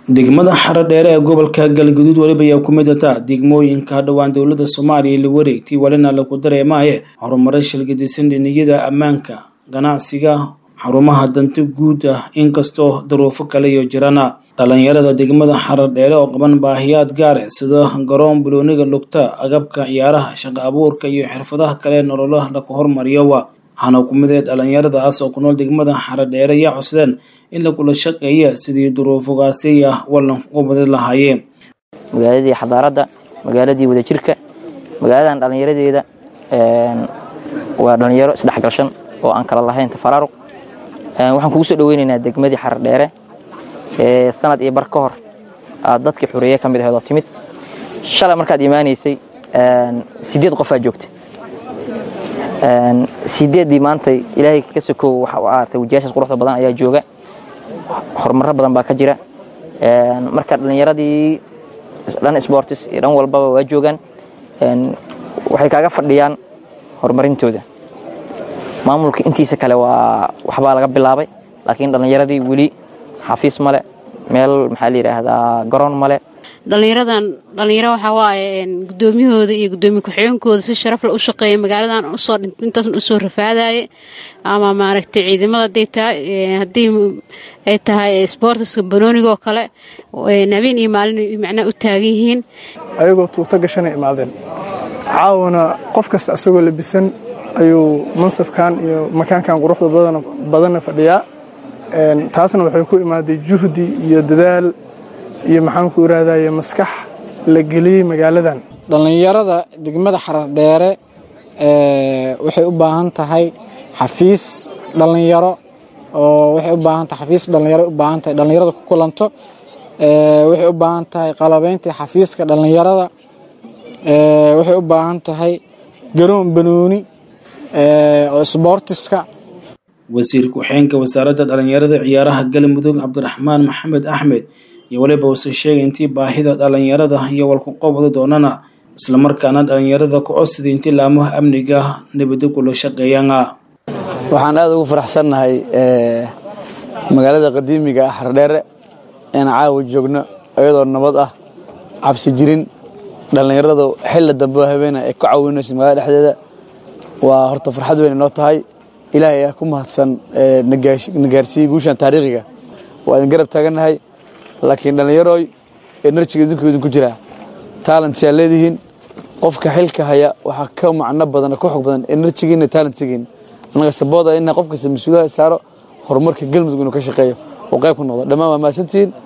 degmada xarodheere ee gobolka galguduud weliba ayaa ku mid ataa degmooyinka dhowaan dowladda soomaaliya la wareegtay welina lagu dareemaaye horumaray shilgadisan dhiniyada ammaanka ganacsiga xarumaha danta guud ah inkastoo daruufo kale iyo jirana dhalinyarada degmada xarodheere oo qaban baahiyaad gaare sida garoon bulooniga lugta agabka ciyaaraha shaqo abuurka iyo xirfadaha kale nololaha lagu hormariyowa waxaana ku mid ee dhalinyaradaas oo ku nool degmada xarodheere ayaa cusdeen in lagula shaqeeya sidii duruufogaasi ah wallan uga badin lahaayeen magaaladii xadaaradda magaaladii wadajirka magaaladan dhallinyaradeeda waa dhallinyaro isdhexgalshan oo aan kala lahayn tafaraaruq waxaan kugu soo dhaweynaynaa degmadii xarodheere ee sanad iyo bar ka hor aad dadkii xureeye ka mid aheed oo timid shalay markaad imaanaysay sideed qofaa joogta sideeddii maantay ilaahay ka sokow waxa u aartay wajiyaashaas quruxda badan ayaa jooga horumaro badan baa ka jira marka dhallinyaradii dhan sportis iyo dhan walbaba waa joogaan waxay kaaga fadhiyaan horumarintooda maamulka intiisa kale waa waxbaa laga bilaabay laakiin dhallinyaradii weli xafiis male meel maxaa la yidhaahdaa garoon male dhallinyaradan dhallinyaro waxaa waaye guddoomiyahooda iyo guddoomiye ku-xigeenkooda si sharafle u shaqeeya magaaladan usoo dhintay intaasna usoo rafaadaye ama maaragtay ciidamada haday tahay haddii ay tahay sboortiska banooniga oo kale habeen iyo maalin macnaha u taagan yihiin ayagoo tuuto gashanay imaadeen caawana qof kasta asagoo labisan ayuu mansabkan iyo makaankan quruxda badanna fadhiyaa taasna waxay ku imaaday juhdi iyo dadaal iyo maxaan ku iraahdaye maskax la geliyey magaaladan dhallinyarada degmada xarodheere waxay u baahan tahay xafiis dhallinyaro oo waxay u baahan tahay xafiis dhallinyaro u baahan tahay dhallinyarada ku kulanto waxay u baahan tahay qalabaynta xafiiska dhallinyarada waxay u baahan tahay garoon banooni oo sboortiska wasiir ku-xeenka wasaaradda dhallinyarada ciyaaraha galmudug cabdiraxmaan maxamed axmed iyo weliba uuse sheegay intii baahida dhallinyarada iyo walkuqobda doonana islamarkaana dhallinyarada ku codsiday intii laamaha amniga nabadda kula shaqeeyaana waxaan aada ugu faraxsannahay magaalada qadiimiga ah xardheere inaan caawa joogno iyadoo nabad ah cabsi jirin dhallinyaradu xilla dambe habeena ay ku caawinayso magaalada dhexdeeda waa horta farxad weyn inoo tahay ilaahay ayaa ku mahadsan na gaarsiiyey guushan taariikhiga waa idin garab taagannahay laakiin dhallinyarooy enerjiga idinku idinku jiraa taalentyaa leedihiin qofka xilka haya waxaa ka macno badan ka xog badan enerjigiina taalentigiin annaga sabooda ina qof kasta mas-uulaha saaro horumarka galmudug inuu ka shaqeeyo oo qayb ku noqdo dhammaan waa mahadsantihiin